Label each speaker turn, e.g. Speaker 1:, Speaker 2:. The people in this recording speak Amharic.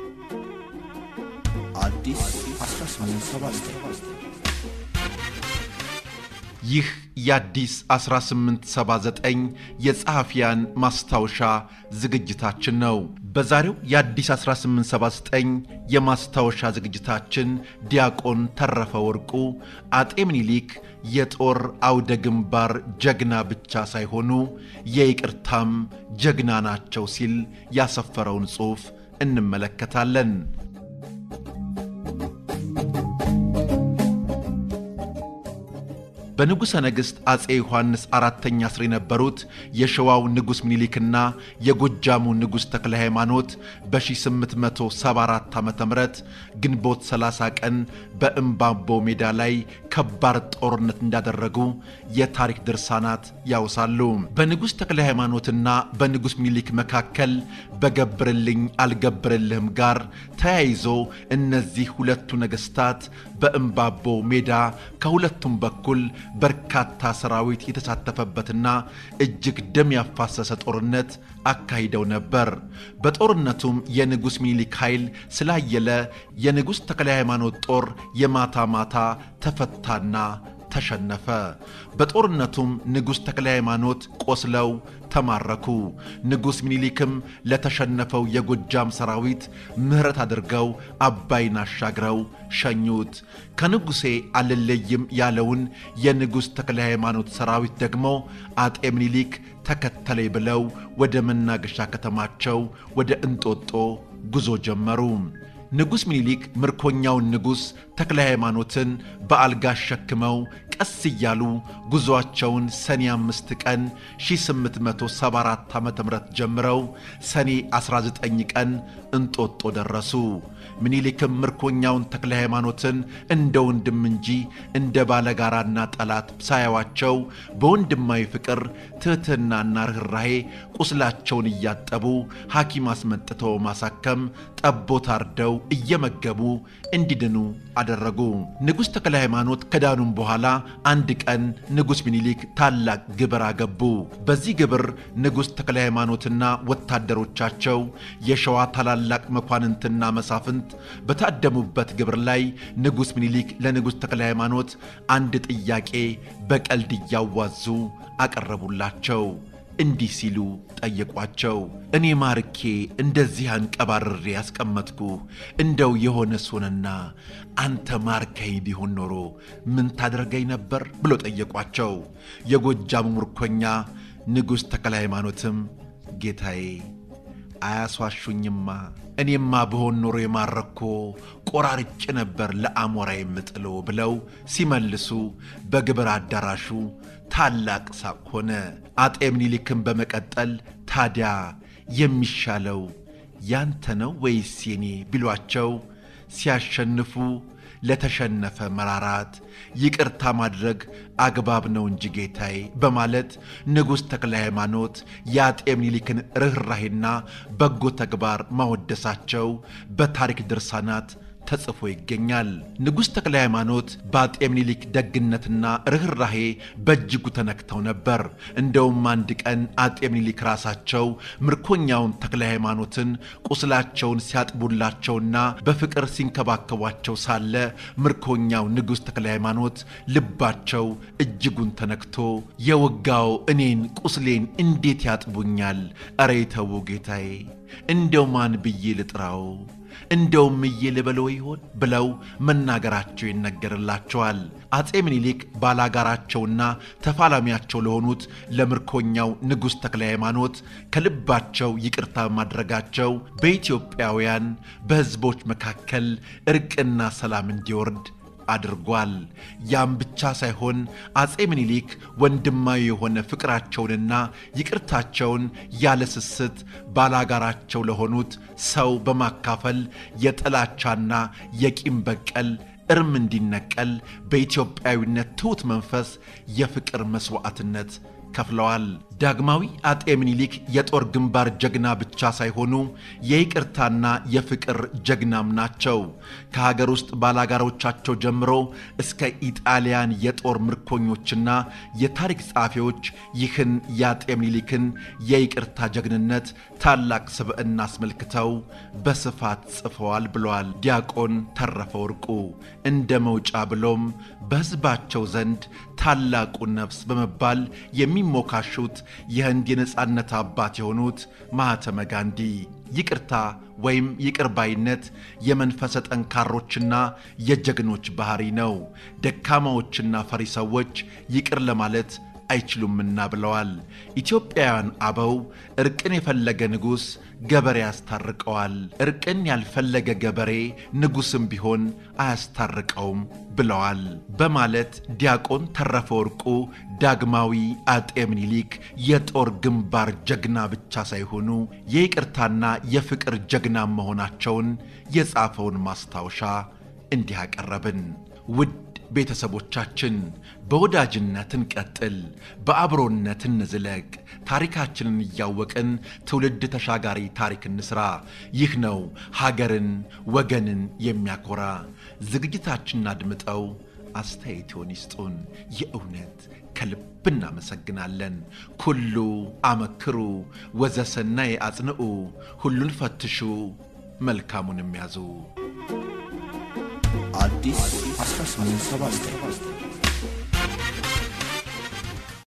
Speaker 1: አዲስ 1879
Speaker 2: ይህ የአዲስ 1879 የጸሐፊያን ማስታወሻ ዝግጅታችን ነው። በዛሬው የአዲስ 1879 የማስታወሻ ዝግጅታችን ዲያቆን ተረፈ ወርቁ አጤ ምኒልክ የጦር አውደ ግንባር ጀግና ብቻ ሳይሆኑ የይቅርታም ጀግና ናቸው ሲል ያሰፈረውን ጽሑፍ እንመለከታለን። በንጉሠ ነገሥት አፄ ዮሐንስ አራተኛ ስር የነበሩት የሸዋው ንጉሥ ምኒልክና የጎጃሙ ንጉሥ ተክለ ሃይማኖት በ1874 ዓ ም ግንቦት 30 ቀን በእምባቦ ሜዳ ላይ ከባድ ጦርነት እንዳደረጉ የታሪክ ድርሳናት ያውሳሉ። በንጉሥ ተክለ ሃይማኖትና በንጉሥ ምኒልክ መካከል በገብርልኝ አልገብርልህም ጋር ተያይዞ እነዚህ ሁለቱ ነገሥታት በእምባቦ ሜዳ ከሁለቱም በኩል በርካታ ሰራዊት የተሳተፈበትና እጅግ ደም ያፋሰሰ ጦርነት አካሂደው ነበር። በጦርነቱም የንጉሥ ሚኒሊክ ኃይል ስላየለ የንጉሥ ተክለ ሃይማኖት ጦር የማታ ማታ ተፈታና ተሸነፈ። በጦርነቱም ንጉሥ ተክለ ሃይማኖት ቆስለው ተማረኩ። ንጉሥ ሚኒሊክም ለተሸነፈው የጎጃም ሰራዊት ምሕረት አድርገው አባይን አሻግረው ሸኙት። ከንጉሴ አልለይም ያለውን የንጉሥ ተክለ ሃይማኖት ሰራዊት ደግሞ አጤ ምኒሊክ ተከተለኝ ብለው ወደ መናገሻ ከተማቸው ወደ እንጦጦ ጉዞ ጀመሩ። ንጉሥ ሚኒሊክ ምርኮኛውን ንጉሥ ተክለ ሃይማኖትን በአልጋ አሸክመው ቀስ እያሉ ጉዞአቸውን ሰኔ አምስት ቀን 1874 ዓ ም ጀምረው ሰኔ 19 ቀን እንጦጦ ደረሱ። ምኒልክም ምርኮኛውን ተክለ ሃይማኖትን እንደ ወንድም እንጂ እንደ ባለጋራና ጠላት ሳያዋቸው በወንድማዊ ፍቅር ትሕትናና ርኅራሄ ቁስላቸውን እያጠቡ ሐኪም አስመጥተው ማሳከም ጠቦት አርደው እየመገቡ እንዲድኑ አደረጉ። ንጉሥ ተክለ ሃይማኖት ከዳኑም በኋላ አንድ ቀን ንጉሥ ሚኒሊክ ታላቅ ግብር አገቡ። በዚህ ግብር ንጉሥ ተክለ ሃይማኖትና ወታደሮቻቸው የሸዋ ታላላቅ መኳንንትና መሳፍንት በታደሙበት ግብር ላይ ንጉሥ ሚኒሊክ ለንጉሥ ተክለ ሃይማኖት አንድ ጥያቄ በቀልድ እያዋዙ አቀረቡላቸው። እንዲህ ሲሉ ጠየቋቸው። እኔ ማርኬ እንደዚህ አንቀባርሬ ያስቀመጥኩ እንደው የሆነ ሶንና አንተ ማርከኝ ቢሆን ኖሮ ምን ታደርገኝ ነበር ብሎ ጠየቋቸው። የጎጃሙ ምርኮኛ ንጉሥ ተክለ ሃይማኖትም ጌታዬ አያስዋሹኝማ እኔማ ብሆን ኖሮ የማረኮ ቆራርጭ ነበር ለአሞራ የምጥሎ ብለው ሲመልሱ በግብር አዳራሹ ታላቅ ሳቅ ሆነ። አጤ ምኒልክም በመቀጠል ታዲያ የሚሻለው ያንተ ነው ወይስ የኔ ቢሏቸው ሲያሸንፉ ለተሸነፈ መራራት ይቅርታ ማድረግ አግባብ ነው እንጂ ጌታዬ በማለት ንጉሥ ተክለ ሃይማኖት የአጤ ምኒልክን ርኅራሄና በጎ ተግባር ማወደሳቸው በታሪክ ድርሳናት ተጽፎ ይገኛል። ንጉሥ ተክለ ሃይማኖት በአጤ ምኒልክ ደግነትና ርኅራሄ በእጅጉ ተነክተው ነበር። እንደውም አንድ ቀን አጤ ምኒልክ ራሳቸው ምርኮኛውን ተክለ ሃይማኖትን ቁስላቸውን ሲያጥቡላቸውና በፍቅር ሲንከባከቧቸው ሳለ ምርኮኛው ንጉሥ ተክለ ሃይማኖት ልባቸው እጅጉን ተነክቶ የወጋው እኔን ቁስሌን እንዴት ያጥቡኛል? ኧረ ተው ጌታዬ፣ እንደው ማን ብዬ ልጥራው እንደውም እዬ ልበለው ይሆን ብለው መናገራቸው ይነገርላቸዋል። አፄ ምኒልክ ባላጋራቸውና ተፋላሚያቸው ለሆኑት ለምርኮኛው ንጉሥ ተክለ ሃይማኖት ከልባቸው ይቅርታ ማድረጋቸው በኢትዮጵያውያን በሕዝቦች መካከል እርቅና ሰላም እንዲወርድ አድርጓል። ያም ብቻ ሳይሆን አፄ ምኒልክ ወንድማዊ የሆነ ፍቅራቸውንና ይቅርታቸውን ያለ ስስት ባላጋራቸው ለሆኑት ሰው በማካፈል የጥላቻና የቂም በቀል እርም እንዲነቀል በኢትዮጵያዊነት ትሑት መንፈስ የፍቅር መሥዋዕትነት ከፍለዋል። ዳግማዊ አጤ ምኒልክ የጦር ግንባር ጀግና ብቻ ሳይሆኑ የይቅርታና የፍቅር ጀግናም ናቸው። ከሀገር ውስጥ ባላጋሮቻቸው ጀምሮ እስከ ኢጣሊያን የጦር ምርኮኞችና የታሪክ ጸሐፊዎች ይህን የአጤ ምኒልክን የይቅርታ ጀግንነት ታላቅ ስብዕና አስመልክተው በስፋት ጽፈዋል ብለዋል ዲያቆን ተረፈ ወርቁ። እንደ መውጫ ብሎም በሕዝባቸው ዘንድ ታላቁ ነፍስ በመባል የሚሞካሹት የህንድ የነፃነት አባት የሆኑት ማህተመ ጋንዲ ይቅርታ ወይም ይቅር ባይነት የመንፈሰ ጠንካሮችና የጀግኖች ባህሪ ነው። ደካማዎችና ፈሪ ሰዎች ይቅር ለማለት አይችሉምና ብለዋል። ኢትዮጵያውያን አበው እርቅን የፈለገ ንጉሥ ገበሬ ያስታርቀዋል፣ እርቅን ያልፈለገ ገበሬ ንጉሥም ቢሆን አያስታርቀውም ብለዋል በማለት ዲያቆን ተረፈ ወርቁ ዳግማዊ አጤ ምኒልክ የጦር ግንባር ጀግና ብቻ ሳይሆኑ የይቅርታና የፍቅር ጀግና መሆናቸውን የጻፈውን ማስታወሻ እንዲህ አቀረብን። ውድ ቤተሰቦቻችን በወዳጅነት እንቀጥል፣ በአብሮነት እንዝለቅ፣ ታሪካችንን እያወቅን ትውልድ ተሻጋሪ ታሪክ እንስራ። ይህ ነው ሀገርን ወገንን የሚያኮራ። ዝግጅታችንን አድምጠው አስተያየትዎን ይስጡን። የእውነት ከልብ እናመሰግናለን። ኩሉ አመክሩ ወዘሰናይ አጽንዑ፣ ሁሉን ፈትሹ መልካሙንም ያዙ።
Speaker 1: አዲስ 1879